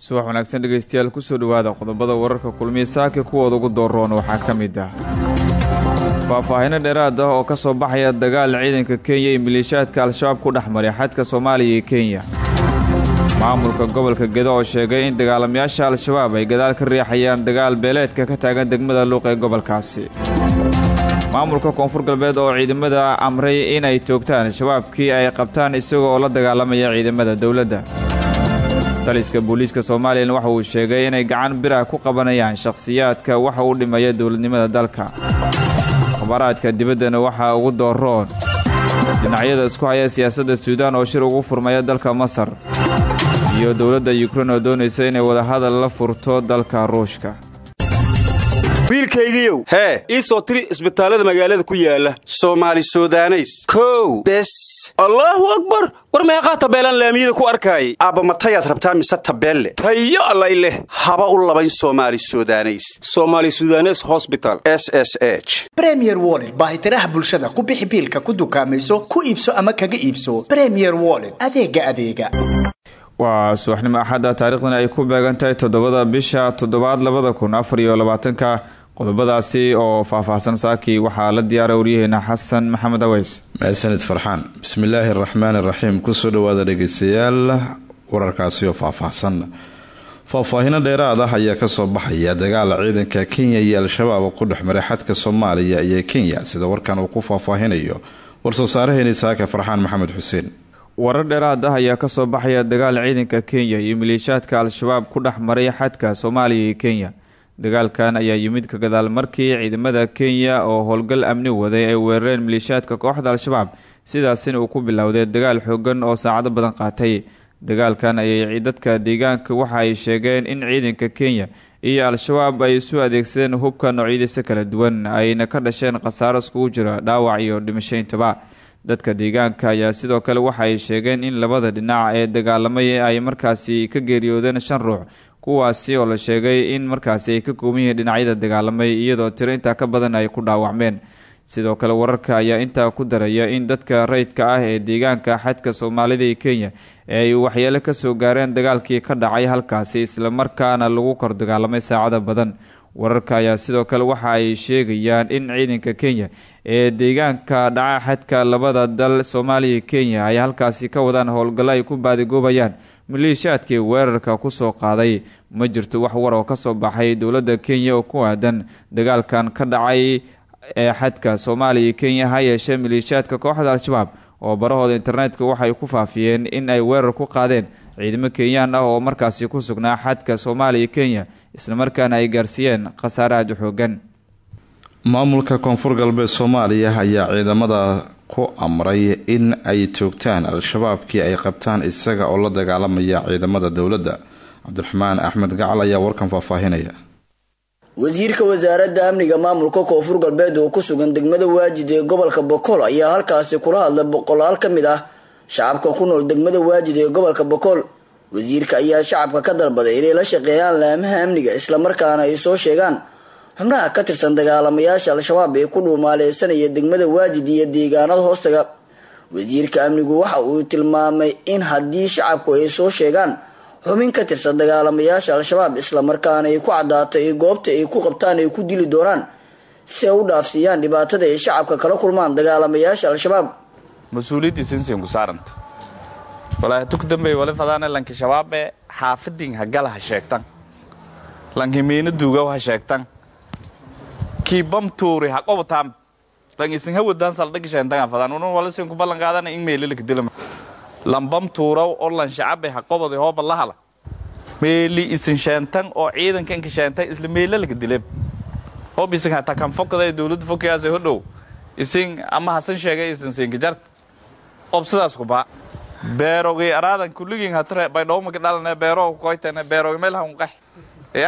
subax wanaagsan dhegaystayaal kusoo dhowaada qodobada wararka kulmiya saaka kuwooda ugu dooroon waxaa ka mid ah faahfaahino dheeraad ah oo ka soo baxaya dagaal ciidanka kenya iyo maleeshiyaadka al-shabaab ku dhex maray xadka soomaaliya iyo kenya maamulka gobolka gedo oo sheegay in dagaalamayaasha al-shabaab ay gadaal ka riixayaan dagaal beeleedka ka taagan degmada luuq ee gobolkaasi maamulka koonfur galbeed oo ciidamada amray inay toogtaan shabaabkii ay qabtaan isaga oo la dagaalamaya ciidamada dowladda taliska booliiska soomaaliyana waxa uu sheegay inay gacan bira ku qabanayaan shakhsiyaadka waxa u dhimaya dowladnimada dalka akhbaaraadka dibaddana waxaa ugu dooroon dhinacyada isku haya siyaasadda suudaan oo shir ugu furmaya dalka masar iyo dowladda yukrain oo doonaysa inay wadahadal la furto dalka ruushka wiilkaygiiow hee ii soo tiri isbitaallada magaalada ku yaala soomaali sudaneys kow bes allaahu akbar war meeqaa tabeelaan laamiyada ku arkaayay aabba matayaad rabtaa mise tabeelle tayo allay leh haba u labayn soomaali sudaneys soomaali sudanes hosbital s s h bremier woled baahitiraha bulshada ku bixi biilka ku dukaamayso ku iibso ama kaga iibso bremier woled adeega adeega waa subaxnimo axadda taariikhdana ay ku beegan tahay toddobada bisha toddobaad labada kun afar iyo labaatanka qodobadaasi oo faahfaahsan saakii waxaa la diyaaray waryaheena xasan maxamed aweys mahadsanid farxaan bismillaahi araxmaan iraxiim kusoo dhawaada dhegeystayaal wararkaasi oo faahfaahsan faahfaahino dheeraad ah ayaa kasoo baxaya dagaal ciidanka kenya iyo al-shabaab ku dhex maray xadka soomaaliya iyo kenya sida warkan uu ku faahfaahinayo war-soo saaraheeni saaka farxaan maxamed xuseen warar dheeraad ah ayaa kasoo baxaya dagaal ciidanka kenya iyo maleeshiyaadka al-shabaab ku dhex maray xadka soomaaliya iyo kenya dagaalkan ayaa yimid ka gadaal markii ciidamada kenya oo howlgal amni waday ay weerareen maleeshiyaadka kooxda al-shabaab sidaasina uu ku bilowday dagaal xoogan oo saacado badan qaatay dagaalkan ayay dadka deegaanka waxa ay sheegeen in ciidanka kenya iyo al-shabaab ay isu adeegsadeen hubka noocyadiisa kala duwan ayna ka dhasheen khasaaro iskugu jira dhaawac iyo dhimashayntaba dadka deegaanka ayaa sidoo kale waxa ay sheegeen in labada dhinac ee dagaalamay ay markaasi ka geeriyoodeen shan ruux kuwaasi oo la sheegay in markaasi ay ka kooban yihiin dhinacyada dagaalamay iyadoo tiro intaa ka badan ay ku dhaawacmeen sidoo kale wararka ayaa intaa ku daraya in dadka rayidka ah ee deegaanka xadka soomaalida iyo kenya ay waxyeelo kasoo gaareen dagaalkii ka dhacay halkaasi islamarkaana lagu kor dagaalamay saacada badan wararka ayaa sidoo kale waxa ay sheegayaan in ciidanka kenya ee deegaanka dhaca xadka labada dal soomaaliya iyo kenya ay halkaasi ka wadaan howlgallo ay ku baadigoobayaan maleeshiyaadkii weerarka kusoo qaaday ma jirto wax war oo kasoo baxay dowladda kenya oo ku aadan dagaalkan ka dhacay ee xadka soomaaliya iyo kenya ha yeeshee maleeshiyaadka kooxda al-shabaab oo barahooda internetka waxay ku faafiyeen in ay weerar ku qaadeen ciidamo kenyaan ah oo markaasi ku sugnaa xadka soomaaliya iyo kenya islamarkaana ay gaarsiiyeen khasaare aada u xoogan maamulka koonfur galbeed soomaaliya ayaa ciidamada ku amray in ay toogtaan al-shabaabkii ay qabtaan isaga oo la dagaalamaya ciidamada dowladda cabdiraxmaan axmed gacal ayaa warkan faahfaahinaya wasiirka wasaaradda amniga maamulka koonfur galbeed oo ku sugan degmada waajid ee gobolka bokool ayaa halkaasi kula hadlay boqolaal ka mid ah shacabka ku nool degmada waajid ee gobolka bokool wasiirka ayaa shacabka ka dalbaday inay la shaqeeyaan laamaha amniga islamarkaana ay soo sheegaan xubnaha ka tirsan dagaalamayaasha al-shabaab ee ku dhuumaaleysanaya degmada waajid iyo deegaanada hoostaga wasiirka amnigu waxa uu tilmaamay in haddii shacabku ay soo sheegaan xubin ka tirsan dagaalamayaasha al-shabaab islamarkaana ay ku cadaato ee goobta ay ku qabtaan ay ku dili doonaan si ay u dhaafsiiyaan dhibaatada ay shacabka kala kulmaan dagaalamayaasha al-shabaab mas-uuliyaddii sinsin ku saaranta walaahi tuk dambey wali fadaane lanki shabaabe xaafidin hagala ha sheegtan lanki miina duugaw ha sheegtan kii bam tuuri ha qobataan lan isin hawadaan saldhagi sheentagan fadaan unun wala sin ku ballan qaadana in meelilika dilama lan bam tuuraw oo lan shacabe ha qobadi hooba lahala meeli isin sheentan oo ciidanka inka sheentay isla meelalika dilem hoob isin hata kan fokada dowladda fokayaasa hodhow isin ama hasan sheegay isin siinka jart ob sidaas ku baa beerogii araadan kulligiin hatare baydhowmaka dhalane beero koytane beerogi meel hanqax ya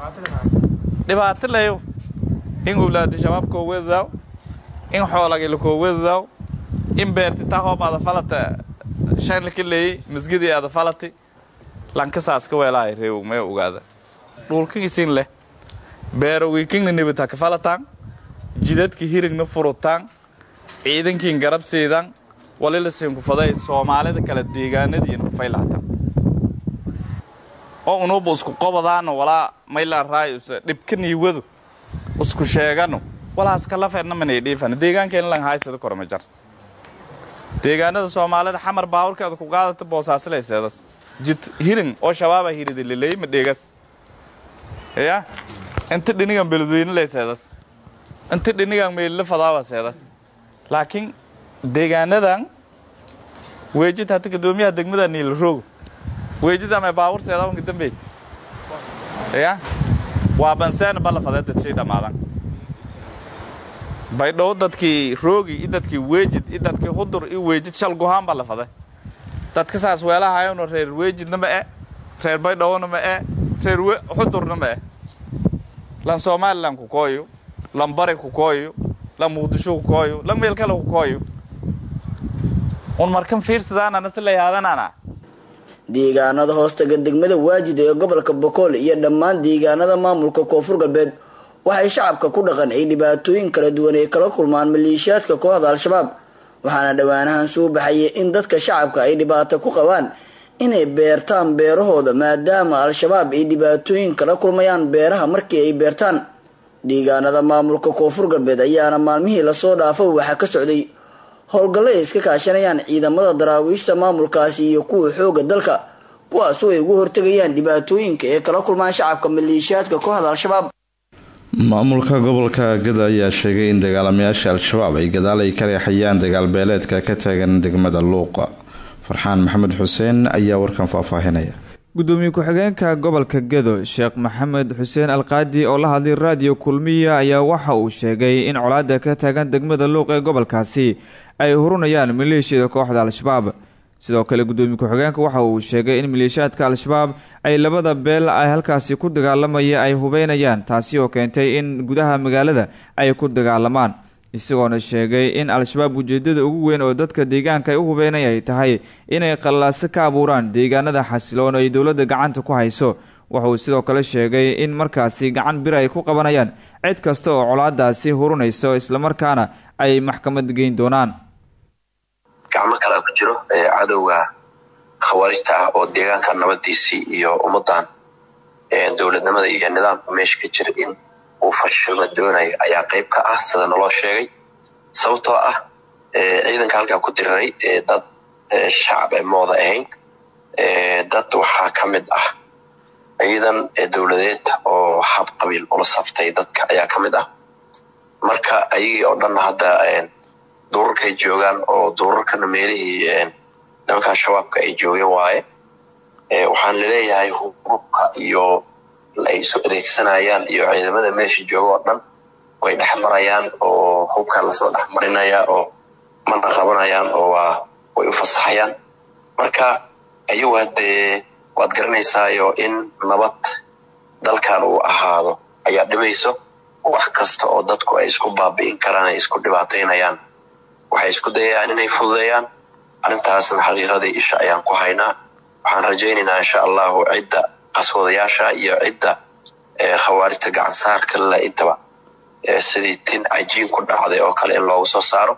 dhibaato leyo in owlaadi shabaab koo wedadaaw in xoolagi lakoo wedadaaw in beerti taa hoob ada falata shan laka leeyey masgidii ada falati lankasaas ka weelahay reew mee ogaada dhulkigisin leh beerogii kingna nibita ka falataan jidadka hirigna furutaan ciidankiin garab siidan walila siinkufaday soomaalida kale deegaanadiin faylaatan oo unuuba isku qobadaano walaa mayla raayuse dhibka niiwadu isku sheegano walaas kalafeedna manay dhiifan deegaankeena lan haysada korma jar deegaanada soomaalida xamar baawurkeeda ku qaadata boosaasileyseedas jid hirin oo shabaaba hirida liley ma dheegas ya inta dhinigan beledweyne leyseedas inta dhinigan meelila fadaawaseedas laakiin deegaanadan weejid hata gadoomiyaha degmada niilroog weejid ama baawur seedawanka dambeyd ya waa banseena ballafadee dadshay dhammaadan baydhow dadkii roogi i dadkii weejid i dadkii hudur i weejid shal guhaan ballafade dadka saas weelahayona reer weejidna ma e reer baydhowna ma e reer xudurna ma e lan somalilan ku kooyo lan bari ku kooyo lan muqdisho ku kooyo lan meel kale ku kooyo un markan fiirsadaanana si layaadanana deegaanada hoostaga degmada waajid ee gobolka bokool iyo dhammaan deegaanada maamulka koonfur galbeed waxay shacabka ku dhaqan ay dhibaatooyin kala duwan ay kala kulmaan maleeshiyaadka kooxda al-shabaab waxaana dhowaanahan soo baxaya in dadka shacabka ay dhibaato ku qabaan inay beertaan beerahooda maadaama al-shabaab ay dhibaatooyin kala kulmayaan beeraha markii ay beertaan deegaanada maamulka koonfur galbeed ayaana maalmihii lasoo dhaafay waxaa ka socday howlgallo ay iska kaashanayaan ciidamada daraawiishta maamulkaasi iyo kuwa xooga dalka kuwaasoo ay ugu hortegayaan dhibaatooyinka ee kala kulmaan shacabka maleeshiyaadka kooxda al-shabaab maamulka gobolka gada ayaa sheegay in dagaalamayaasha al-shabaab ay gadaal ay ka reexayaan dagaalbeeleedka ka taagan degmada luuqa farxaan maxamed xuseen ayaa warkan faahfaahinaya gudoomiye ku-xigeenka gobolka gedo sheekh maxamed xuseen alqaadi oo la hadlay raadiyo kulmiya ayaa waxa uu sheegay in colaada ka taagan degmada luuq ee gobolkaasi ay hurunayaan maleeshiyada kooxda al-shabaab sidoo kale gudoomiye ku-xigeenka waxa uu sheegay in maleeshiyaadka al-shabaab ay labada beel ay halkaasi ku dagaalamaya ay hubeynayaan taasi oo keentay in gudaha magaalada ay ku dagaalamaan isagoona sheegay in al-shabaab ujeedada ugu weyn oo dadka deegaanka ay u hubeynaya ay tahay inay qallaaso ka abuuraan deegaanada xasiloon ay dowladda gacanta ku hayso wuxauu sidoo kale sheegay in markaasi gacan bir ay ku qabanayaan cid kasta oo colaadaasi hurunayso islamarkaana ay maxkamad geyn doonaan gacmo kalea ku jiro cadowga khawaarijta ah oo deegaanka nabadiisii iyo ummadan dowladnimada iyo nidaamka meesha ka jira in uu fashilma doonayo ayaa qayb ka ah sida naloo sheegay sababtoo ah ciidanka halkaa ku diriray dad shacab ee mooda ahayn dad waxaa ka mid ah ciidan dowladeed oo hab qabiil ula saftay dadka ayaa ka mid ah marka ayagii oo dhanna hadda duurarkay joogaan oo duurarkana meelihii nimankaa shabaabka ay joogeen waaye waxaan laleeyahay hubka iyo ay isu adeegsanayaan iyo ciidamada meesha jooga oo dhan way dhex marayaan oo hubka lasoo dhex marinaya oo mana qabanayaan oo waa way u fasaxayaan marka ayagu haddee waad garanaysaayo in nabad dalkan uu ahaado ayaa dhibayso wax kasta oo dadku ay isku baabi'in karaan ay isku dhibaataynayaan waxay isku dayayaan inay fududeeyaan arrintaasna xaqiiqadii isha ayaan ku haynaa waxaan rajaynaynaa insha allahu cidda qaswadayaasha iyo cidda khawaarijta gacansaarka lale intaba sidii tin cajiin ku dhacday oo kale in loogu soo saaro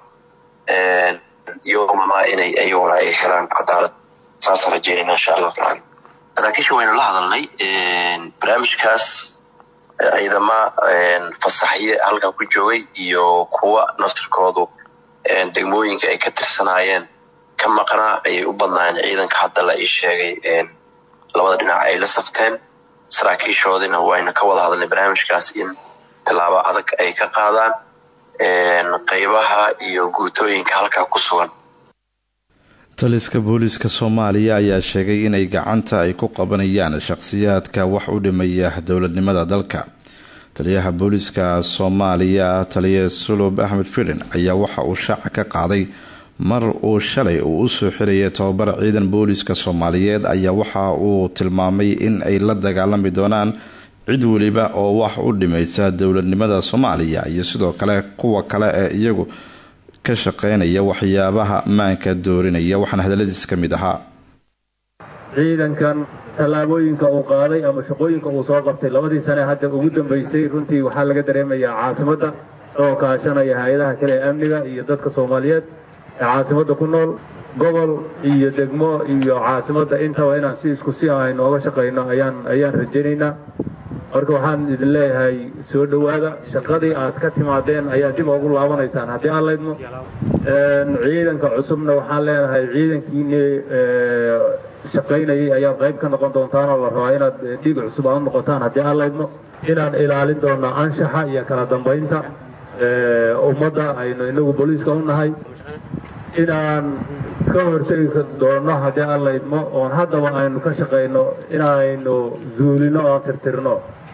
yomama inay ayaguna ay helaan cadaalad saasaan rajaynayna insha allahu tacaala saraakiisha waynu la hadalnay barnaamijkaas ciidama fasaxye halkan ku joogay iyo kuwa naftirkoodu degmooyinka ay ka tirsanaayeen ka maqnaa ayay u badnaayeen ciidanka hadda la ii sheegay labada dhinac ay la safteen saraakiishoodina wayna ka wada hadalnay barnaamijkaas in tallaabo adag ay ka qaadaan qaybaha iyo guutooyinka halkaa ku sugan taliska booliiska soomaaliya ayaa sheegay inay gacanta ay ku qabanayaan shaqhsiyaadka wax u dhimaya dowladnimada dalka taliyaha booliiska soomaaliya taliya sulub axmed firin ayaa waxa uu shaaca ka qaaday mar uu shalay uu usoo xirayay tobabar ciidan booliiska soomaaliyeed ayaa waxa uu tilmaamay in ay la dagaalami doonaan cid weliba oo wax u dhimaysa dowladnimada soomaaliya iyo sidoo kale kuwa kale ee iyagu ka shaqeynaya waxyaabaha maanka doorinaya waxaana hadaladiis ka mid ahaa ciidankan tallaabooyinka uu qaaday ama shaqooyinka uu soo qabtay labadii sane hadda ugu dambeysay runtii waxaa laga dareemayaa caasimadda oo kaashanaya hay-adaha kale ee amniga iyo dadka soomaaliyeed ee caasimadda ku nool gobol iyo degmo iyo caasimadda intaba inaan si isku si ah inooga shaqayno ayaan ayaan rajaynaynaa marka waxaan idin leeyahay soo dhowaada shaqadii aad ka timaadeen ayaa dib ugu laabanaysaan haddii aan laydmo ciidanka cusubna waxaan leenahay ciidankiinii shaqaynayay ayaad qayb ka noqon doontaan oo la rabaa inaad dhiig cusub aad noqotaan haddii aan laydmo inaan ilaalin doonno anshaxa iyo kala dambaynta ummadda aynu inagu booliiska u nahay inaan ka hortegi doonno haddii aan laydmo oon haddaba aynu ka shaqayno inaynu zuulino oon tirtirno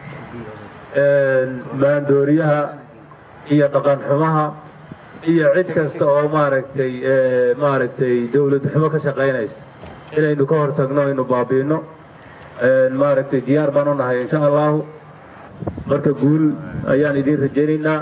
maandooriyaha iyo dhaqan xumaha iyo cid kasta oo maaragtay maaragtay dawlad xumo ka shaqaynaysa inaynu ka hortagno aynu baabi'ino maaragtay diyaar baan u nahay insha allahu marka guul ayaan idiin rajaynaynaa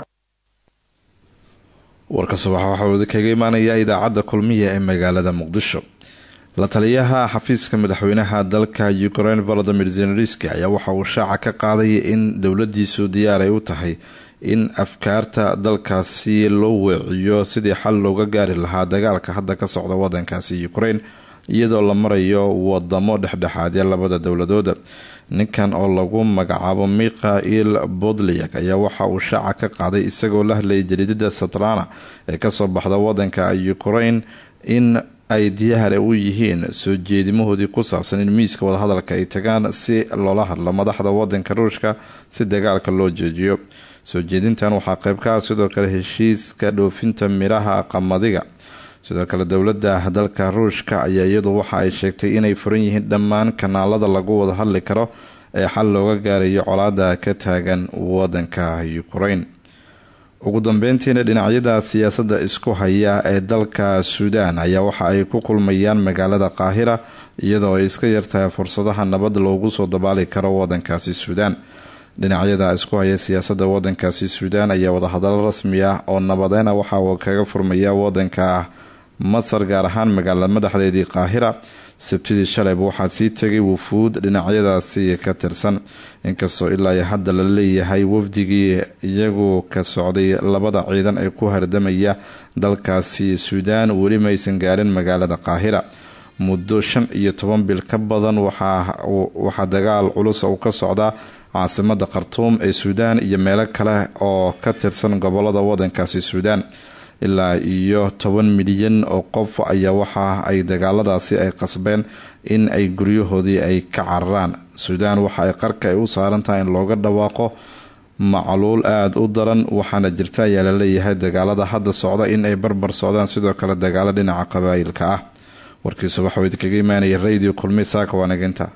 warka subaxa waxaa wada kaga imaanaya idaacadda kulmiya ee magaalada muqdisho la taliyaha xafiiska madaxweynaha dalka ukraine volodimir zelenski ayaa waxa uu shaaca ka qaaday in dowladiisu diyaar ay u tahay in afkaarta dalkaasi loo weeciyo sidii xal looga gaari lahaa dagaalka hadda ka socda wadankaasi ukraine iyadoo la marayo wadamo dhexdhexaadya labada dowladooda ninkan oo lagu magacaabo mikhail bodliak ayaa waxa uu shaaca ka qaaday isagoo la hadlayay jariidada satrana ee kasoo baxda wadanka ukraine in ay diyaar u yihiin soo jeedimahoodii ku saabsan in miiska wadahadalka ay tagaan si loola hadlo madaxda wadanka ruushka si dagaalka loo jeejiyo soo jeedintan waxaa qayb ka ah sidoo kale heshiiska dhoofinta miraha qamadiga sidoo kale dowladda dalka ruushka ayaa iyadu waxa ay sheegtay inay furan yihiin dhammaan kanaalada lagu wada hadli karo ee xal looga gaarayo colaada ka taagan wadanka ukraine ugu dambeyntiina dhinacyada siyaasadda isku haya ee dalka suudaan ayaa waxa ay ku kulmayaan magaalada qaahira iyadoo ay iska yartahay fursadaha nabad loogu soo dabaali karo wadankaasi suudaan dhinacyada isku haya siyaasadda wadankaasi suudaan ayaa wadahadalo rasmi ah oo nabadeena waxa uu kaga furmaya wadanka masar gaar ahaan magaalada madaxdeedii qaahira sabtidii shalayba waxaa sii tegay wufuud dhinacyadaasi ka tirsan inkastoo ilaa hadda la leeyahay wafdigii iyagu ka socday labada ciidan ee ku hardamaya dalkaasi suudaan weli maysan gaarin magaalada qaahira muddo shan iyo toban bil ka badan waxaa dagaal culus uu ka socdaa caasimada khartuum ee suudaan iyo meelo kale oo ka tirsan gobolada wadankaasi suudaan ilaa iyo toban milyan oo qof ayaa waxa ay dagaaladaasi ay qasbeen in ay guryahoodii ay ka cararaan suudaan waxa ay qarka ay u saaran tahay in looga dhawaaqo macluul aada u daran waxaana jirta ayaa laleeyahay dagaalada hadda socda in ay barbar socdaan sidoo kale dagaalo dhinaca qabaayilka ah warkiisa waxauu idinkaga imaanaya radio kulmi saaka waanaginta